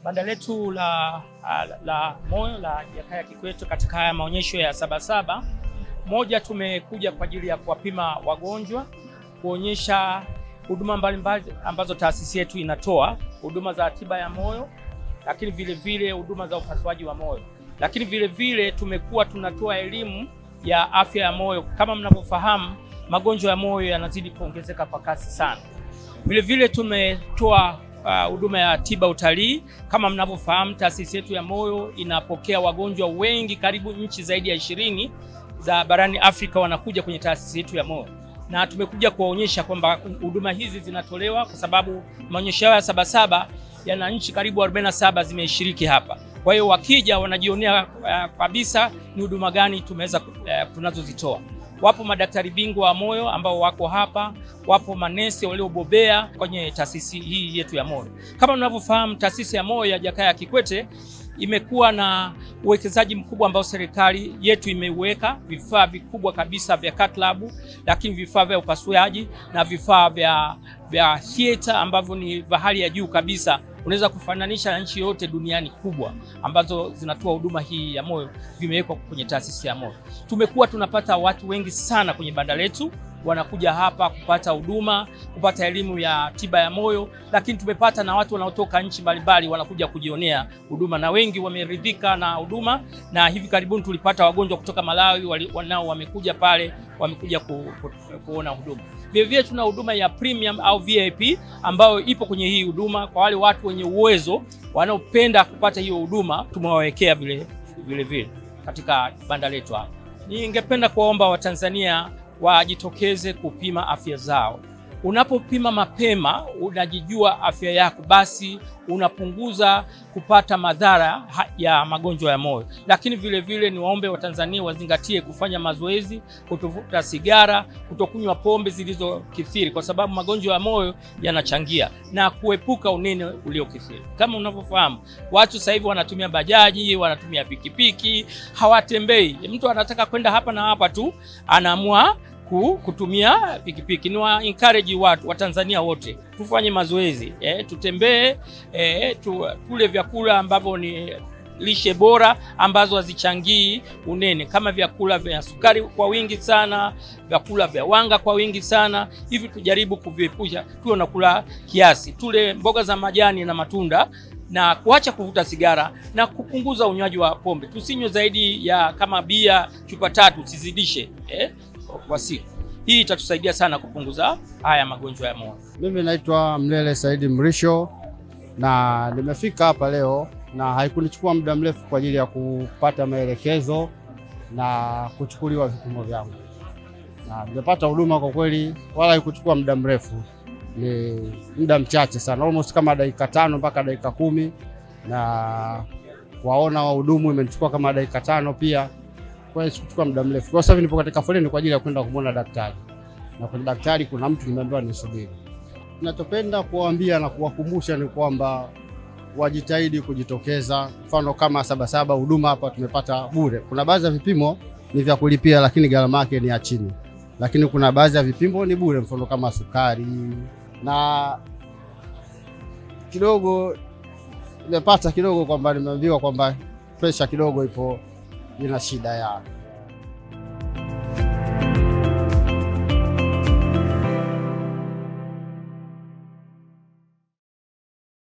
banda letu la, la, la moyo la Jakaya Kikwete katika haya maonyesho ya Sabasaba, moja, tumekuja kwa ajili ya kuwapima wagonjwa, kuonyesha huduma mbalimbali ambazo taasisi yetu inatoa, huduma za tiba ya moyo, lakini vile vile huduma za upasuaji wa moyo, lakini vile vile tumekuwa tunatoa elimu ya afya ya moyo. Kama mnavyofahamu, magonjwa ya moyo yanazidi kuongezeka kwa kasi sana. Vile vile tumetoa huduma uh, ya tiba utalii. Kama mnavyofahamu, taasisi yetu ya moyo inapokea wagonjwa wengi, karibu nchi zaidi ya ishirini za barani Afrika wanakuja kwenye taasisi yetu ya moyo, na tumekuja kuwaonyesha kwamba huduma hizi zinatolewa kwa sababu maonyesho ya Sabasaba yana nchi karibu 47 zimeshiriki hapa. Kwa hiyo wakija wanajionea uh, kabisa ni huduma gani tumeweza uh, tunazozitoa. Wapo madaktari bingwa wa moyo ambao wako hapa, wapo manesi waliobobea kwenye taasisi hii yetu ya moyo. Kama mnavyofahamu, taasisi ya moyo ya Jakaya Kikwete imekuwa na uwekezaji mkubwa ambao serikali yetu imeuweka, vifaa vikubwa kabisa vya cath lab, lakini vifaa vya upasuaji na vifaa vya vya theater ambavyo ni vya hali ya juu kabisa unaweza kufananisha na nchi yote duniani kubwa ambazo zinatoa huduma hii ya moyo, vimewekwa kwenye taasisi ya moyo. Tumekuwa tunapata watu wengi sana kwenye banda letu, wanakuja hapa kupata huduma, kupata elimu ya tiba ya moyo, lakini tumepata na watu wanaotoka nchi mbalimbali wanakuja kujionea huduma, na wengi wameridhika na huduma. Na hivi karibuni tulipata wagonjwa kutoka Malawi wanao wamekuja pale, wamekuja ku, ku, kuona huduma. Vilevile tuna huduma ya premium au VIP ambayo ipo kwenye hii huduma kwa wale watu wenye uwezo wanaopenda kupata hiyo huduma, tumewawekea vile vile vile katika banda letu hapa. Ningependa kuwaomba Watanzania wajitokeze kupima afya zao. Unapopima mapema, unajijua afya yako, basi unapunguza kupata madhara ya magonjwa ya moyo. Lakini vile vile niwaombe Watanzania wazingatie kufanya mazoezi, kutovuta sigara, kutokunywa pombe zilizokithiri, kwa sababu magonjwa ya moyo yanachangia, na kuepuka unene uliokithiri. Kama unavyofahamu, watu sasa hivi wanatumia bajaji, wanatumia pikipiki, hawatembei. Mtu anataka kwenda hapa na hapa tu, anaamua kutumia pikipiki. Ni wa encourage watu wa Tanzania wote tufanye mazoezi eh, tutembee eh, tu, tule vyakula ambavyo ni lishe bora ambazo hazichangii unene, kama vyakula vya sukari kwa wingi sana, vyakula vya wanga kwa wingi sana. Hivi tujaribu kuviepusha, tuwe na kula kiasi, tule mboga za majani na matunda na kuacha kuvuta sigara na kupunguza unywaji wa pombe. Tusinywe zaidi ya kama bia chupa tatu, usizidishe eh, kwa siku. Hii itatusaidia sana kupunguza haya magonjwa ya moyo. Mimi naitwa Mlele Saidi Mrisho na nimefika hapa leo na haikunichukua muda mrefu kwa ajili ya kupata maelekezo na kuchukuliwa vipimo vyangu, na nimepata huduma kwa kweli, wala haikuchukua muda mrefu, ni muda mchache sana, almost kama dakika tano mpaka dakika kumi na waona wahudumu imenichukua kama dakika tano pia kwa hiyo sikuchukua muda mrefu. Kwa sasa hivi nipo katika foleni kwa ajili ya kwenda kumwona daktari, na kwenye daktari kuna mtu nimeambiwa nisubiri. Ninachopenda kuwaambia na kuwakumbusha ni kwamba wajitahidi kujitokeza. Mfano kama Sabasaba, huduma hapa tumepata bure. Kuna baadhi ya vipimo ni vya kulipia, lakini gharama yake ni ya chini, lakini kuna baadhi ya vipimo ni bure, mfano kama sukari na kidogo nimepata kidogo kwamba nimeambiwa kwamba presha kidogo ipo ina shida ya